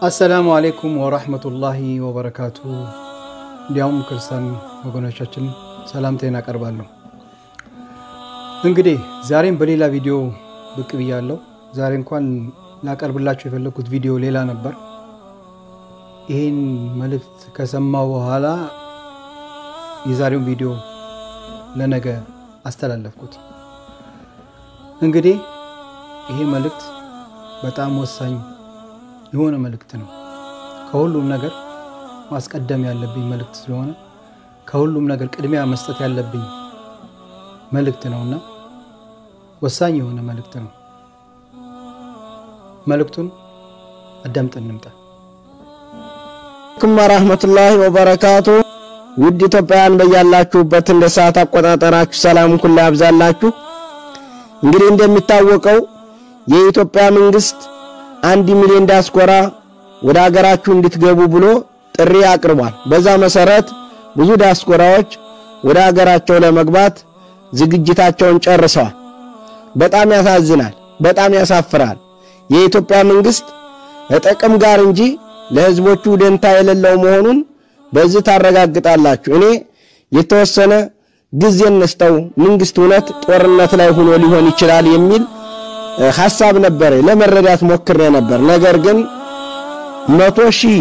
አሰላሙ አሌይኩም ወራህመቱላሂ ወበረካቱ። እንዲያውም ክርስቲያን ወገኖቻችን ሰላምታዬን አቀርባለሁ። እንግዲህ ዛሬም በሌላ ቪዲዮ ብቅ ብያለሁ። ዛሬ እንኳን ላቀርብላችሁ የፈለግኩት ቪዲዮ ሌላ ነበር። ይህን መልእክት ከሰማሁ በኋላ የዛሬውን ቪዲዮ ለነገ አስተላለፍኩት። እንግዲህ ይሄ መልእክት በጣም ወሳኝ የሆነ መልእክት ነው። ከሁሉም ነገር ማስቀደም ያለብኝ መልእክት ስለሆነ ከሁሉም ነገር ቅድሚያ መስጠት ያለብኝ መልእክት ነውና ወሳኝ የሆነ መልእክት ነው። መልእክቱን አዳምጠን እንምጣ። አለይኩም ወራህመቱላሂ ወበረካቱ። ውድ ኢትዮጵያውያን በያላችሁበት እንደ ሰዓት አቆጣጠራችሁ ሰላም ሁሉ ያብዛላችሁ። እንግዲህ እንደሚታወቀው የኢትዮጵያ መንግስት አንድ ሚሊዮን ዲያስፖራ ወደ ሀገራችሁ እንድትገቡ ብሎ ጥሪ አቅርቧል። በዛ መሰረት ብዙ ዲያስፖራዎች ወደ ሀገራቸው ለመግባት ዝግጅታቸውን ጨርሰዋል። በጣም ያሳዝናል፣ በጣም ያሳፍራል። የኢትዮጵያ መንግስት ከጥቅም ጋር እንጂ ለህዝቦቹ ደንታ የሌለው መሆኑን በዚህ ታረጋግጣላችሁ። እኔ የተወሰነ ጊዜ እንስጠው፣ መንግስት እውነት ጦርነት ላይ ሆኖ ሊሆን ይችላል የሚል ሐሳብ ነበር ለመረዳት ሞክሬ ነበር። ነገር ግን መቶ ሺህ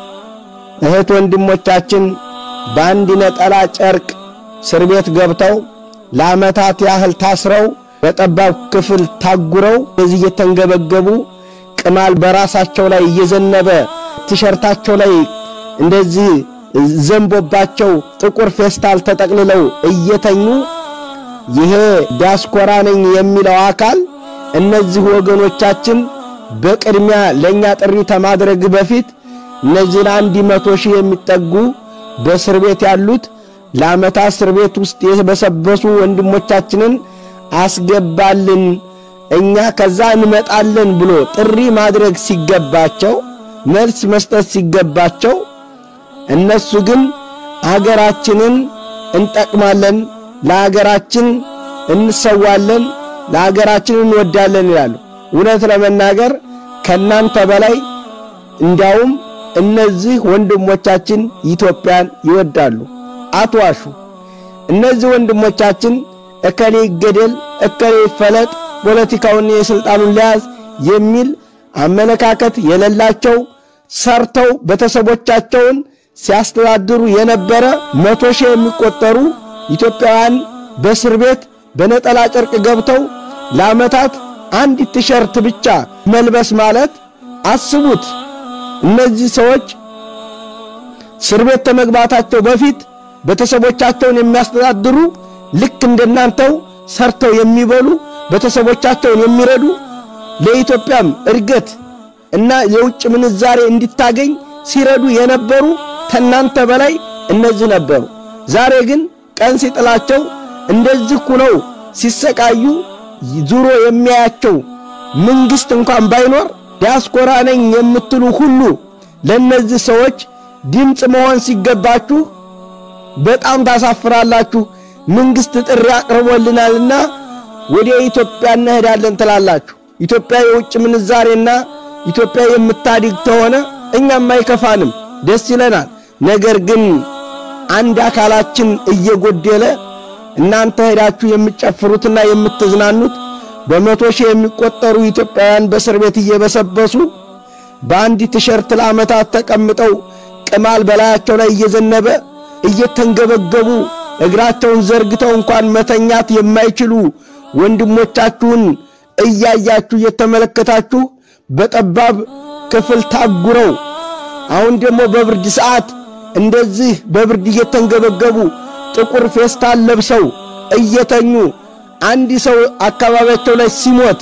እህት ወንድሞቻችን በአንድ ነጠላ ጨርቅ እስር ቤት ገብተው ለዓመታት ያህል ታስረው በጠባብ ክፍል ታጉረው በዚህ እየተንገበገቡ ቅማል በራሳቸው ላይ እየዘነበ ቲሸርታቸው ላይ እንደዚህ ዘንቦባቸው ጥቁር ፌስታል ተጠቅልለው እየተኙ ይሄ ዲያስፖራ ነኝ የሚለው አካል እነዚህ ወገኖቻችን በቅድሚያ ለኛ ጥሪ ከማድረግ በፊት እነዚህን አንድ መቶ ሺህ የሚጠጉ በእስር ቤት ያሉት ለዓመታት እስር ቤት ውስጥ የበሰበሱ ወንድሞቻችንን አስገባልን፣ እኛ ከዛ እንመጣለን ብሎ ጥሪ ማድረግ ሲገባቸው፣ መልስ መስጠት ሲገባቸው እነሱ ግን አገራችንን እንጠቅማለን፣ ለአገራችን እንሰዋለን ለሀገራችን እንወዳለን ይላሉ። እውነት ለመናገር ከናንተ በላይ እንዲያውም እነዚህ ወንድሞቻችን ኢትዮጵያን ይወዳሉ። አትዋሹ። እነዚህ ወንድሞቻችን እከሌ ይገደል፣ እከሌ ይፈለጥ፣ ፖለቲካውን የስልጣኑን ለያዝ የሚል አመለካከት የሌላቸው ሰርተው ቤተሰቦቻቸውን ሲያስተዳድሩ የነበረ መቶ ሺህ የሚቆጠሩ ኢትዮጵያውያን በእስር ቤት በነጠላ ጨርቅ ገብተው ለዓመታት አንድ ቲሸርት ብቻ መልበስ ማለት አስቡት። እነዚህ ሰዎች እስር ቤት ከመግባታቸው በፊት ቤተሰቦቻቸውን የሚያስተዳድሩ ልክ እንደናንተው ሰርተው የሚበሉ ቤተሰቦቻቸውን የሚረዱ ለኢትዮጵያም እድገት እና የውጭ ምንዛሬ እንዲታገኝ ሲረዱ የነበሩ ከናንተ በላይ እነዚህ ነበሩ። ዛሬ ግን ቀን ሲጥላቸው እንደዚህ ሁነው ሲሰቃዩ ዙሮ የሚያያቸው መንግስት እንኳን ባይኖር ዲያስፖራ ነኝ የምትሉ ሁሉ ለነዚህ ሰዎች ድምፅ መሆን ሲገባችሁ በጣም ታሳፍራላችሁ። መንግስት ጥሪ አቅርቦልናልና ወደ ኢትዮጵያ እንሄዳለን ትላላችሁ። ኢትዮጵያ የውጭ ምንዛሬና ኢትዮጵያ የምታድግ ተሆነ እኛም አይከፋንም፣ ደስ ይለናል። ነገር ግን አንድ አካላችን እየጎደለ እናንተ ሄዳችሁ የምትጨፍሩትና የምትዝናኑት በመቶ ሺህ የሚቆጠሩ ኢትዮጵያውያን በእስር ቤት እየበሰበሱ በአንድ ቲሸርት ለዓመታት ተቀምጠው ቅማል በላያቸው ላይ እየዘነበ እየተንገበገቡ እግራቸውን ዘርግተው እንኳን መተኛት የማይችሉ ወንድሞቻችሁን እያያችሁ እየተመለከታችሁ በጠባብ ክፍል ታጉረው አሁን ደግሞ በብርድ ሰዓት እንደዚህ በብርድ እየተንገበገቡ ጥቁር ፌስታል ለብሰው እየተኙ አንድ ሰው አካባቢያቸው ላይ ሲሞት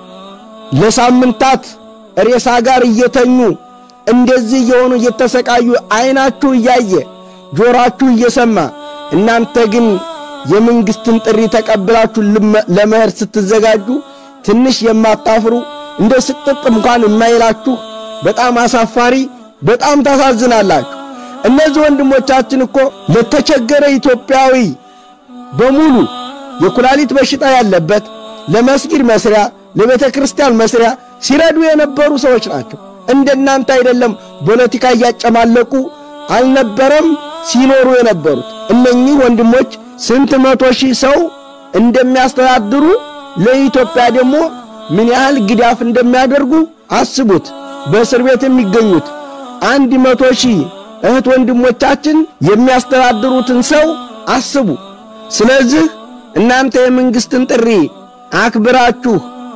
ለሳምንታት ሬሳ ጋር እየተኙ እንደዚህ እየሆኑ እየተሰቃዩ አይናችሁ እያየ ጆሮአችሁ እየሰማ እናንተ ግን የመንግስትን ጥሪ ተቀብላችሁ ለመሄድ ስትዘጋጁ ትንሽ የማታፍሩ እንደ ስቅጥጥ እንኳን የማይላችሁ በጣም አሳፋሪ፣ በጣም ታሳዝናላችሁ። እነዚህ ወንድሞቻችን እኮ ለተቸገረ ኢትዮጵያዊ በሙሉ የኩላሊት በሽታ ያለበት ለመስጊድ መስሪያ ለቤተ ክርስቲያን መስሪያ ሲረዱ የነበሩ ሰዎች ናቸው። እንደናንተ አይደለም። ፖለቲካ እያጨማለቁ አልነበረም ሲኖሩ የነበሩት እነኚህ ወንድሞች ስንት መቶ ሺህ ሰው እንደሚያስተዳድሩ ለኢትዮጵያ ደግሞ ምን ያህል ግዳፍ እንደሚያደርጉ አስቡት። በእስር ቤት የሚገኙት አንድ መቶ ሺህ እህት ወንድሞቻችን የሚያስተዳድሩትን ሰው አስቡ። ስለዚህ እናንተ የመንግስትን ጥሪ አክብራችሁ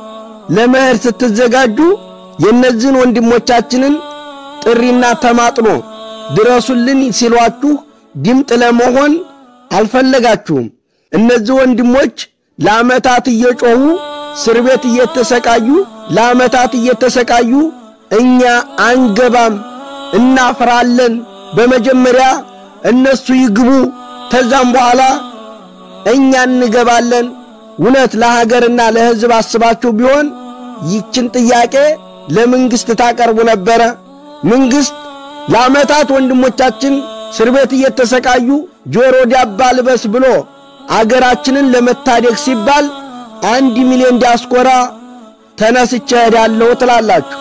ለመሄድ ስትዘጋጁ የእነዚህን ወንድሞቻችንን ጥሪና ተማጥኖ ድረሱልን ሲሏችሁ ድምፅ ለመሆን አልፈለጋችሁም። እነዚህ ወንድሞች ለዓመታት እየጮኹ እስር ቤት እየተሰቃዩ ለዓመታት እየተሰቃዩ እኛ አንገባም፣ እናፍራለን፣ በመጀመሪያ እነሱ ይግቡ፣ ተዛም በኋላ እኛ እንገባለን። እውነት ለሀገርና ለሕዝብ አስባችሁ ቢሆን ይችን ጥያቄ ለመንግሥት ታቀርቡ ነበረ። መንግሥት ለዓመታት ወንድሞቻችን እስር ቤት እየተሰቃዩ ጆሮ ዳባ ልበስ ብሎ አገራችንን ለመታደግ ሲባል አንድ ሚሊዮን ዲያስፖራ ተነስቼ እሄዳለሁ ትላላችሁ።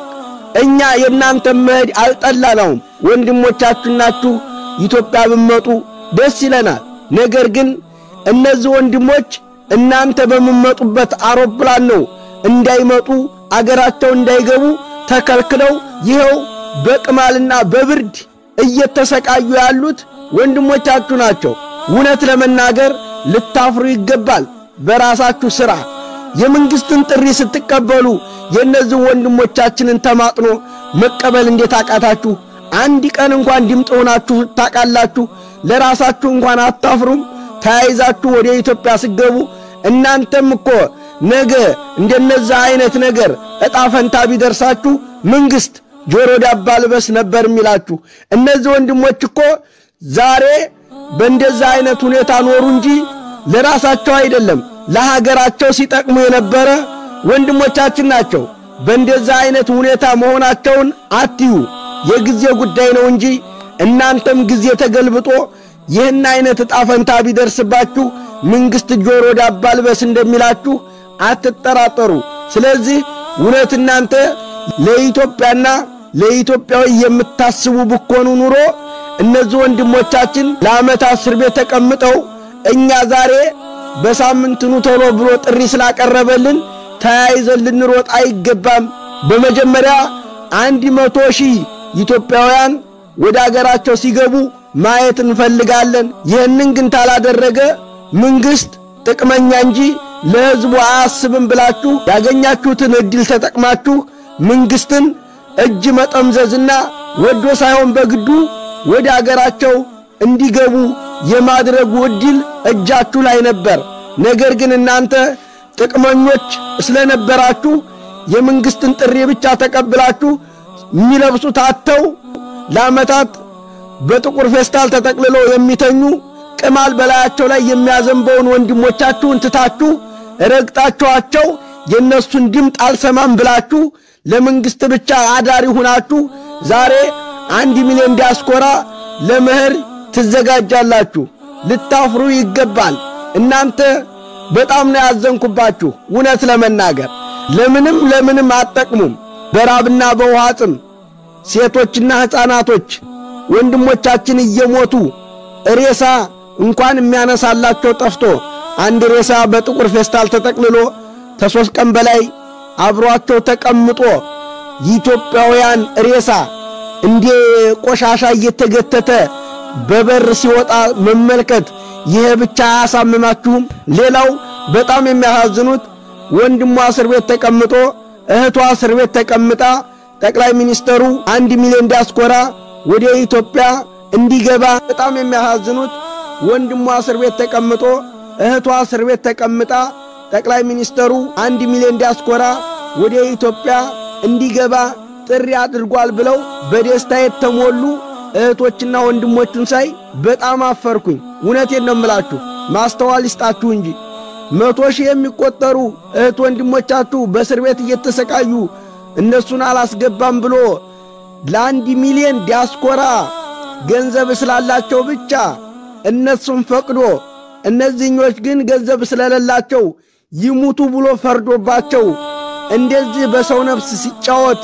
እኛ የእናንተ መሄድ አልጠላነውም። ወንድሞቻችሁ ናችሁ። ኢትዮጵያ ብመጡ ደስ ይለናል። ነገር ግን እነዚህ ወንድሞች እናንተ በምመጡበት አውሮፕላን ነው እንዳይመጡ አገራቸው እንዳይገቡ ተከልክለው ይኸው በቅማልና በብርድ እየተሰቃዩ ያሉት ወንድሞቻችሁ ናቸው። እውነት ለመናገር ልታፍሩ ይገባል። በራሳችሁ ሥራ የመንግሥትን ጥሪ ስትቀበሉ የእነዚህ ወንድሞቻችንን ተማጥኖ መቀበል እንዴት አቃታችሁ? አንድ ቀን እንኳን ድምፅ ሆናችሁ ታቃላችሁ? ለራሳችሁ እንኳን አታፍሩም? ተያይዛችሁ ወደ ኢትዮጵያ ስገቡ እናንተም እኮ ነገ እንደነዛ አይነት ነገር ዕጣ ፈንታ ቢደርሳችሁ መንግሥት ጆሮ ዳባ ልበስ ነበር የሚላችሁ። እነዚህ ወንድሞች እኮ ዛሬ በእንደዛ አይነት ሁኔታ ኖሩ እንጂ ለራሳቸው አይደለም ለሀገራቸው ሲጠቅሙ የነበረ ወንድሞቻችን ናቸው። በእንደዛ አይነት ሁኔታ መሆናቸውን አትዩ። የጊዜ ጉዳይ ነው እንጂ እናንተም ጊዜ ተገልብጦ ይህን አይነት ዕጣ ፈንታ ቢደርስባችሁ መንግሥት ጆሮ ዳባ ልበስ እንደሚላችሁ አትጠራጠሩ። ስለዚህ እውነት እናንተ ለኢትዮጵያና ለኢትዮጵያዊ የምታስቡ ብኮኑ ኑሮ እነዚህ ወንድሞቻችን ለዓመታት እስር ቤት ተቀምጠው እኛ ዛሬ በሳምንት ኑ ቶሎ ብሎ ጥሪ ስላቀረበልን ተያይዘን ልንሮጥ አይገባም። በመጀመሪያ አንድ መቶ ሺህ ኢትዮጵያውያን ወደ አገራቸው ሲገቡ ማየት እንፈልጋለን። ይህንን ግን ታላደረገ መንግሥት ጥቅመኛ እንጂ ለሕዝቡ አያስብም ብላችሁ ያገኛችሁትን ዕድል ተጠቅማችሁ መንግሥትን እጅ መጠምዘዝና ወዶ ሳይሆን በግዱ ወደ አገራቸው እንዲገቡ የማድረጉ ዕድል እጃችሁ ላይ ነበር። ነገር ግን እናንተ ጥቅመኞች ስለነበራችሁ የመንግሥትን ጥሪ ብቻ ተቀብላችሁ የሚለብሱት አጥተው ለዓመታት በጥቁር ፌስታል ተጠቅልለው የሚተኙ ቅማል በላያቸው ላይ የሚያዘንበውን ወንድሞቻችሁን ትታችሁ ረግጣችኋቸው የእነሱን ድምፅ አልሰማም ብላችሁ ለመንግሥት ብቻ አዳሪ ሁናችሁ ዛሬ አንድ ሚሊዮን ዲያስፖራ ለመኸር ትዘጋጃላችሁ። ልታፍሩ ይገባል። እናንተ በጣም ነው ያዘንኩባችሁ። እውነት ለመናገር ለምንም ለምንም አትጠቅሙም። በራብና በውሃ ጥም ሴቶችና ሕፃናቶች ወንድሞቻችን እየሞቱ ሬሳ እንኳን የሚያነሳላቸው ጠፍቶ አንድ ሬሳ በጥቁር ፌስታል ተጠቅልሎ ከሦስት ቀን በላይ አብሯቸው ተቀምጦ የኢትዮጵያውያን ሬሳ እንደ ቆሻሻ እየተገተተ በበር ሲወጣ መመልከት ይሄ ብቻ አያሳምማችሁም? ሌላው በጣም የሚያሳዝኑት ወንድሟ እስር ቤት ተቀምጦ እህቷ እስር ቤት ተቀምጣ ጠቅላይ ሚኒስተሩ አንድ ሚሊዮን ዲያስፖራ ወደ ኢትዮጵያ እንዲገባ በጣም የሚያሳዝኑት ወንድሟ እስር ቤት ተቀምጦ እህቷ እስር ቤት ተቀምጣ ጠቅላይ ሚኒስተሩ አንድ ሚሊዮን ዲያስፖራ ወደ ኢትዮጵያ እንዲገባ ጥሪ አድርጓል ብለው በደስታ የተሞሉ እህቶችና ወንድሞቹን ሳይ በጣም አፈርኩኝ። እውነቴን ነው የምላችሁ፣ ማስተዋል ይስጣችሁ እንጂ መቶ ሺህ የሚቆጠሩ እህት ወንድሞቻችሁ በእስር ቤት እየተሰቃዩ እነሱን አላስገባም ብሎ ለአንድ ሚሊዮን ዲያስፖራ ገንዘብ ስላላቸው ብቻ እነሱን ፈቅዶ እነዚህኞች ግን ገንዘብ ስለሌላቸው ይሙቱ ብሎ ፈርዶባቸው እንደዚህ በሰው ነፍስ ሲጫወት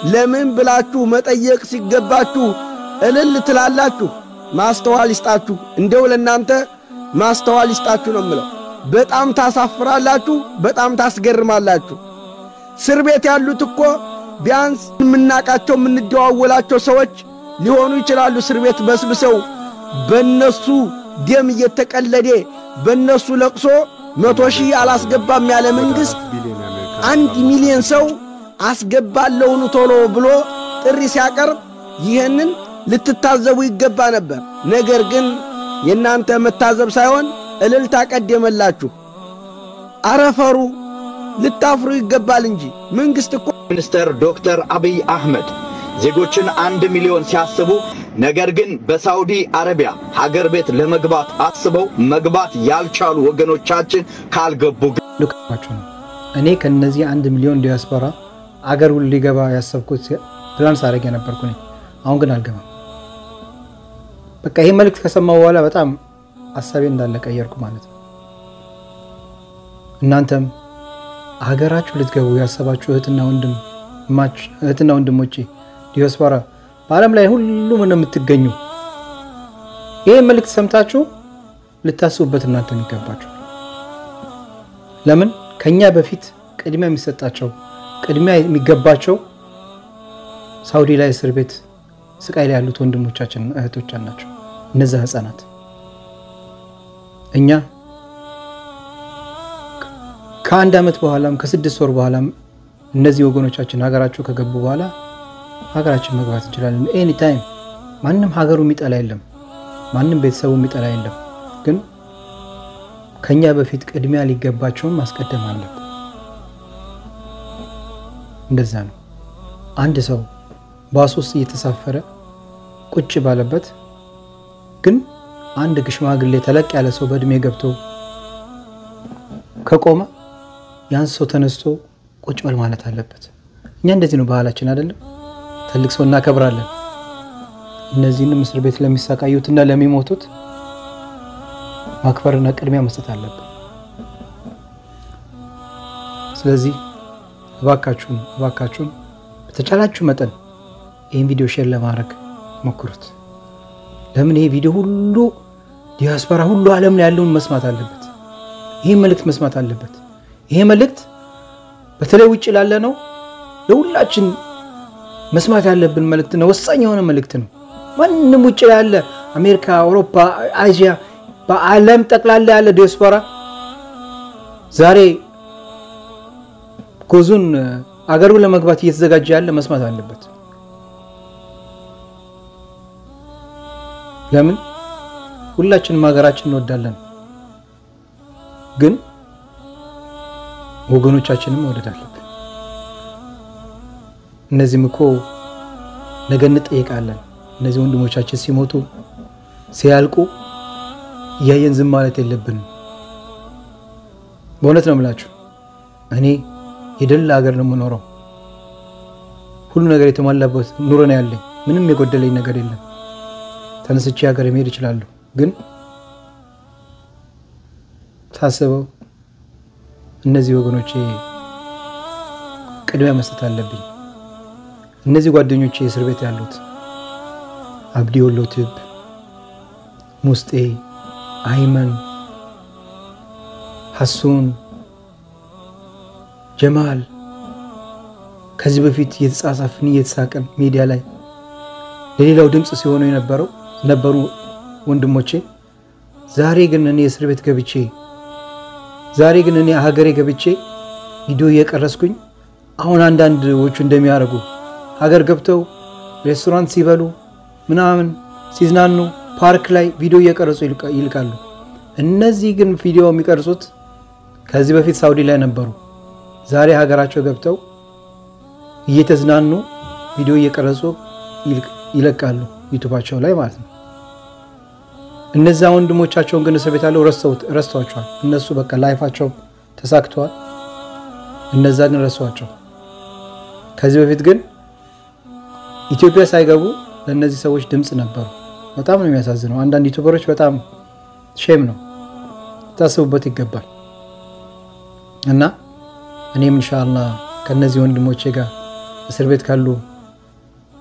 ለምን ብላችሁ መጠየቅ ሲገባችሁ እልል ትላላችሁ። ማስተዋል ይስጣችሁ። እንደው ለእናንተ ማስተዋል ይስጣችሁ ነው የምለው። በጣም ታሳፍራላችሁ፣ በጣም ታስገርማላችሁ። እስር ቤት ያሉት እኮ ቢያንስ የምናቃቸው የምንደዋወላቸው ሰዎች ሊሆኑ ይችላሉ። እስር ቤት በስብሰው በነሱ ደም እየተቀለደ በነሱ ለቅሶ መቶ ሺህ አላስገባም ያለ መንግሥት አንድ ሚሊዮን ሰው አስገባለሁኑ ቶሎ ብሎ ጥሪ ሲያቀርብ ይህንን ልትታዘቡ ይገባ ነበር። ነገር ግን የእናንተ መታዘብ ሳይሆን እልልታ ቀደመላችሁ። አረፈሩ ልታፍሩ ይገባል እንጂ መንግሥት እኮ ሚኒስትር ዶክተር አብይ አህመድ ዜጎችን አንድ ሚሊዮን ሲያስቡ ነገር ግን በሳውዲ አረቢያ ሀገር ቤት ለመግባት አስበው መግባት ያልቻሉ ወገኖቻችን ካልገቡ ግን ልካቸው ነው። እኔ ከነዚህ አንድ ሚሊዮን ዲያስፖራ አገር ሁሉ ሊገባ ያሰብኩት ፕላን ሳደርግ የነበርኩ ነኝ። አሁን ግን አልገባም። በቃ ይሄ መልእክት ከሰማሁ በኋላ በጣም ሀሳቤ እንዳለ ቀየርኩ ማለት ነው። እናንተም ሀገራችሁ ልትገቡ ያሰባችሁ እህትና ወንድም እህትና ወንድሞቼ ዲያስፖራ በዓለም ላይ ሁሉም ነው የምትገኙ። ይህ መልእክት ሰምታችሁ ልታስቡበት እናንተ የሚገባችሁ ለምን ከኛ በፊት ቅድሚያ የሚሰጣቸው ቅድሚያ የሚገባቸው ሳውዲ ላይ እስር ቤት ስቃይ ላይ ያሉት ወንድሞቻችን እህቶቻችን ናቸው። እነዛ ህፃናት እኛ ከአንድ ዓመት በኋላም ከስድስት ወር በኋላም እነዚህ ወገኖቻችን ሀገራቸው ከገቡ በኋላ ሀገራችን መግባት እንችላለን። ኤኒ ታይም ማንም ሀገሩ የሚጠላ የለም፣ ማንም ቤተሰቡ የሚጠላ የለም። ግን ከኛ በፊት ቅድሚያ ሊገባቸውን ማስቀደም አለብን። እንደዛ ነው። አንድ ሰው ባስ ውስጥ እየተሳፈረ ቁጭ ባለበት ግን አንድ ሽማግሌ ተለቅ ያለ ሰው በእድሜ ገብቶ ከቆመ ያን ሰው ተነስቶ ቁጭ በል ማለት አለበት። እኛ እንደዚህ ነው ባህላችን አይደለም? ትልቅ ሰው እናከብራለን። እነዚህንም እስር ቤት ለሚሰቃዩትና ለሚሞቱት ማክበርና ቅድሚያ መስጠት አለብን። ስለዚህ እባካችሁን እባካችሁን በተቻላችሁ መጠን ይህን ቪዲዮ ሼር ለማድረግ ሞክሩት። ለምን ይሄ ቪዲዮ ሁሉ ዲያስፖራ ሁሉ ዓለም ላይ ያለውን መስማት አለበት። ይህ መልእክት መስማት አለበት። ይሄ መልእክት በተለይ ውጭ ላለ ነው ለሁላችን መስማት ያለብን መልእክት ነው። ወሳኝ የሆነ መልእክት ነው። ማንም ውጭ ያለ አሜሪካ፣ አውሮፓ፣ አዥያ በዓለም ጠቅላላ ያለ ዲያስፖራ ዛሬ ጎዙን አገሩ ለመግባት እየተዘጋጀ ያለ መስማት አለበት። ለምን ሁላችንም ሀገራችን እንወዳለን፣ ግን ወገኖቻችንም መውደድ አለብን። እነዚህም እኮ ነገ እንጠይቃለን። እነዚህ ወንድሞቻችን ሲሞቱ ሲያልቁ እያየን ዝም ማለት የለብንም። በእውነት ነው የምላችሁ። እኔ የደላ ሀገር ነው የምኖረው። ሁሉ ነገር የተሟላበት ኑሮ ነው ያለኝ። ምንም የጎደለኝ ነገር የለም። ተነስቼ ሀገር መሄድ እችላለሁ። ግን ሳስበው እነዚህ ወገኖቼ ቅድሚያ መስጠት አለብኝ። እነዚህ ጓደኞቼ እስር ቤት ያሉት አብዲ ወሎ ትብ፣ ሙስጤ፣ አይመን፣ ሐሱን፣ ጀማል ከዚህ በፊት እየተጻጻፍን እየተሳቀን ሚዲያ ላይ ለሌላው ድምፅ ሲሆኑ የነበረው ነበሩ ወንድሞቼ። ዛሬ ግን እኔ እስር ቤት ገብቼ ዛሬ ግን እኔ ሀገሬ ገብቼ ቪዲዮ እየቀረስኩኝ አሁን አንዳንዶቹ እንደሚያደርጉ ሀገር ገብተው ሬስቶራንት ሲበሉ ምናምን ሲዝናኑ ፓርክ ላይ ቪዲዮ እየቀረጹ ይልቃሉ። እነዚህ ግን ቪዲዮ የሚቀርጹት ከዚህ በፊት ሳውዲ ላይ ነበሩ። ዛሬ ሀገራቸው ገብተው እየተዝናኑ ቪዲዮ እየቀረጹ ይለቃሉ ዩቱባቸው ላይ ማለት ነው። እነዛ ወንድሞቻቸውን ግን እስር ቤት ያለው ረስተዋቸዋል። እነሱ በቃ ላይፋቸው ተሳክተዋል። እነዛ ግን ረስተዋቸው። ከዚህ በፊት ግን ኢትዮጵያ ሳይገቡ ለእነዚህ ሰዎች ድምፅ ነበሩ። በጣም ነው የሚያሳዝነው። አንዳንድ ዩቱበሮች በጣም ሼም ነው፣ ታስቡበት ይገባል። እና እኔም ኢንሻአላህ ከእነዚህ ወንድሞቼ ጋር እስር ቤት ካሉ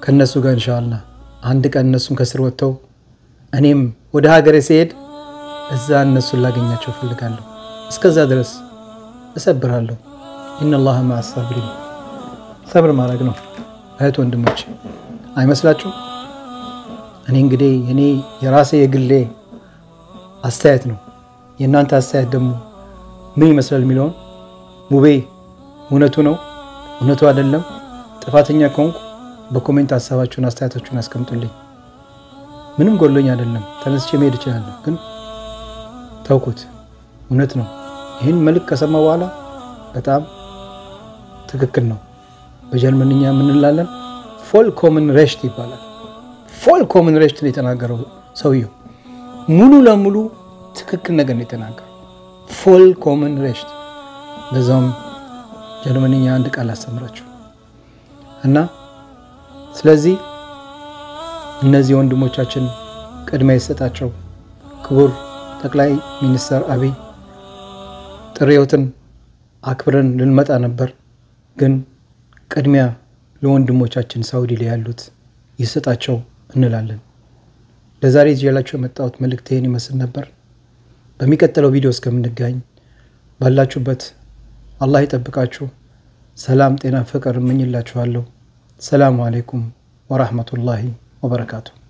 ከእነሱ ጋር እንሻላ አንድ ቀን እነሱን ከስር ወጥተው እኔም ወደ ሀገሬ ሲሄድ እዛ እነሱን ላገኛቸው እፈልጋለሁ። እስከዛ ድረስ እሰብራለሁ። ኢነላህ መዐ ሳቢሪን ሰብር ማድረግ ነው። እህት ወንድሞች አይመስላችሁም? እኔ እንግዲህ እኔ የራሴ የግሌ አስተያየት ነው። የእናንተ አስተያየት ደግሞ ምን ይመስላል የሚለውን ሙቤ እውነቱ ነው እውነቱ አይደለም፣ ጥፋተኛ ከሆንኩ በኮሜንት ሀሳባችሁን አስተያየታችሁን አስቀምጡልኝ። ምንም ጎሎኝ አይደለም፣ ተነስቼ መሄድ እችላለሁ። ግን ተውኩት። እውነት ነው። ይህን መልክ ከሰማ በኋላ በጣም ትክክል ነው። በጀርመንኛ የምንላለን ፎል ኮምን ሬሽት ይባላል። ፎል ኮምን ሬሽት ነው የተናገረው ሰውየው። ሙሉ ለሙሉ ትክክል ነገር ነው የተናገረው። ፎል ኮምን ሬሽት። በዛውም ጀርመንኛ አንድ ቃል አስተምራችሁ እና ስለዚህ እነዚህ ወንድሞቻችን ቅድሚያ የሰጣቸው ክቡር ጠቅላይ ሚኒስትር አብይ ጥሪዎትን አክብረን ልንመጣ ነበር፣ ግን ቅድሚያ ለወንድሞቻችን ሳውዲ ላይ ያሉት ይሰጣቸው እንላለን። ለዛሬ ይዤላችሁ የመጣሁት መልእክት ይህን ይመስል ነበር። በሚቀጥለው ቪዲዮ እስከምንገኝ ባላችሁበት አላህ ይጠብቃችሁ። ሰላም፣ ጤና፣ ፍቅር እመኝላችኋለሁ። ሰላሙ አሌይኩም ወራህመቱላሂ ወበረካቱ።